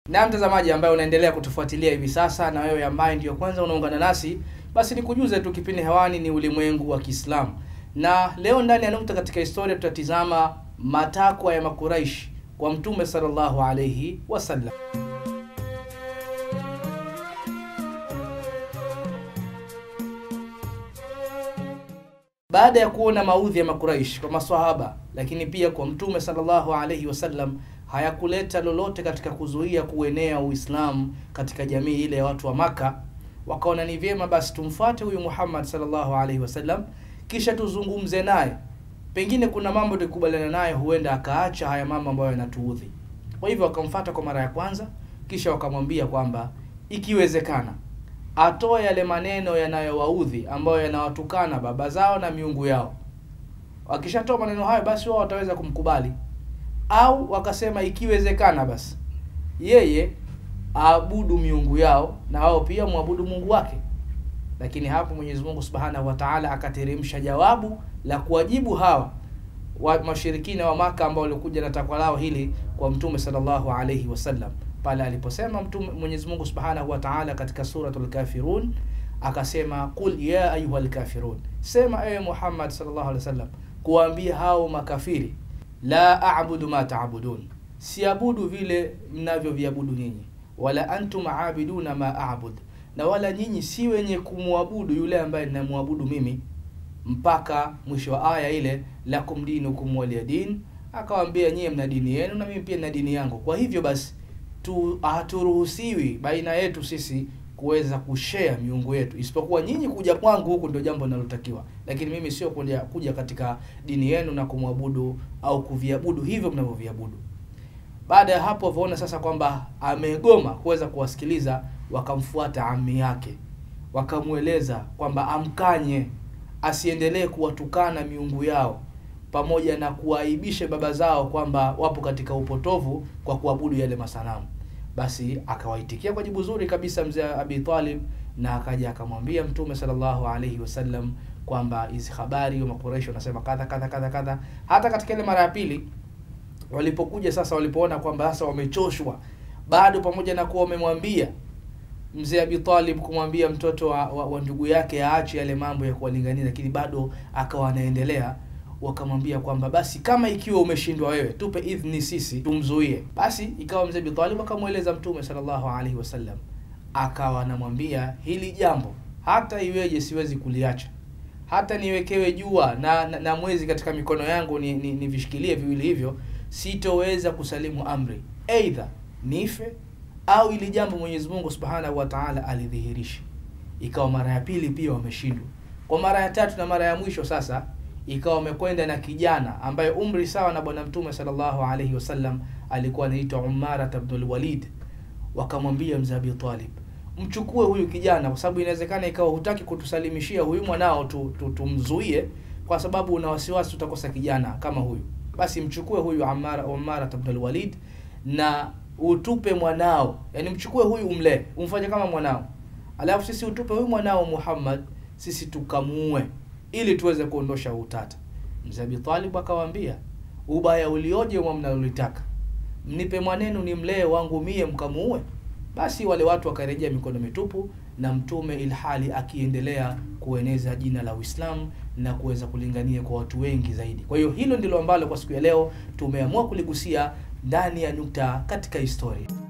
Na mtazamaji ambaye unaendelea kutufuatilia hivi sasa, na wewe ambaye ndiyo kwanza unaungana nasi, basi nikujuze tu, kipindi hewani ni ulimwengu wa Kiislamu, na leo ndani ya nukta katika historia tutatizama matakwa ya Makuraishi kwa Mtume sallallahu alayhi wasallam. Baada ya kuona maudhi ya Makuraishi kwa maswahaba, lakini pia kwa Mtume sallallahu alayhi wasallam hayakuleta lolote katika kuzuia kuenea Uislamu katika jamii ile ya watu wa Maka, wakaona ni vyema basi tumfuate huyu Muhammad sallallahu alaihi wasallam, kisha tuzungumze naye, pengine kuna mambo tukubaliana naye, huenda akaacha haya mambo ambayo yanatuudhi. Kwa hivyo wakamfuata kwa mara ya kwanza, kisha wakamwambia kwamba ikiwezekana atoe yale maneno yanayowaudhi ambayo yanawatukana baba zao na miungu yao. Wakishatoa maneno hayo, basi wao wataweza kumkubali au wakasema ikiwezekana basi yeye aabudu miungu yao na wao pia mwabudu Mungu wake. Lakini hapo Mwenyezi Mungu Subhanahu wa Ta'ala akateremsha jawabu la kuwajibu hawa wa mashirikina wa Maka ambao walikuja na takwa lao hili kwa Mtume sallallahu alayhi wasallam, pale aliposema Mtume Mwenyezi Mungu Subhanahu wa Ta'ala katika suratul Kafirun akasema, qul ya ayyuhal kafirun, sema ewe Muhammad sallallahu alayhi wasallam, kuwaambia hao makafiri la a'budu ma ta'budun, siabudu vile mnavyoviabudu nyinyi, wala antum aabiduna ma a'bud, na wala nyinyi si wenye kumwabudu yule ambaye ninamwabudu mimi, mpaka mwisho wa aya ile, lakum dinukum waliya din. Akawaambia nyie mna dini yenu na mimi pia nina dini yangu. Kwa hivyo basi tu haturuhusiwi baina yetu sisi kuweza kushare miungu yetu, isipokuwa nyinyi kuja kwangu huku ndio jambo linalotakiwa, lakini mimi sio kuja, kuja katika dini yenu na kumwabudu au kuviabudu hivyo mnavyoviabudu. Baada ya hapo, waona sasa kwamba amegoma kuweza kuwasikiliza, wakamfuata ami yake, wakamweleza kwamba amkanye asiendelee kuwatukana miungu yao pamoja na kuwaibisha baba zao kwamba wapo katika upotovu kwa kuabudu yale masanamu. Basi akawaitikia kwa jibu zuri kabisa mzee Abi Talib, na akaja akamwambia Mtume sallallahu alaihi wasallam kwamba hizi habari wa Makuraishi wanasema kadha kadha kadha kadha. Hata katika ile mara ya pili walipokuja sasa, walipoona kwamba sasa wamechoshwa, bado pamoja na kuwa wamemwambia mzee Abi Talib kumwambia mtoto wa, wa, wa ndugu yake aache yale mambo ya kuwalingania, lakini bado akawa anaendelea wakamwambia kwamba basi kama ikiwa umeshindwa wewe, tupe idhni sisi tumzuie. Basi ikawa mzee Abi Talib akamweleza Mtume sallallahu alaihi wasallam, akawa anamwambia hili jambo hata iweje siwezi kuliacha, hata niwekewe jua na, na, na mwezi katika mikono yangu ni, ni, ni vishikilie viwili hivyo, sitoweza kusalimu amri, aidha nife au ili jambo Mwenyezi Mungu Subhanahu wa Ta'ala alidhihirisha. Ikawa mara ya pili pia wameshindwa, kwa mara ya tatu na mara ya mwisho sasa ikawa wamekwenda na kijana ambaye umri sawa na bwana mtume sallallahu alaihi wasallam alikuwa anaitwa Umara ibn al-Walid. Wakamwambia mzee Abi Talib, mchukue huyu kijana, kwa sababu inawezekana ikawa hutaki kutusalimishia huyu mwanao tu, tu, tumzuie kwa sababu una wasiwasi tutakosa kijana kama huyu. Basi mchukue huyu Umara, Umara ibn al-Walid na utupe mwanao, yani mchukue huyu umlee, umfanye kama mwanao, alafu sisi utupe huyu mwanao Muhammad, sisi tukamuue ili tuweze kuondosha utata. Mzee Abi Talib akawaambia, ubaya ulioje mwa mnalolitaka, mnipe mwanenu ni mlee wangu mie mkamuue. Basi wale watu wakarejea mikono mitupu, na mtume ilhali akiendelea kueneza jina la Uislamu na kuweza kulingania kwa watu wengi zaidi. Kwa hiyo hilo ndilo ambalo kwa siku ya leo tumeamua kuligusia ndani ya nukta katika historia.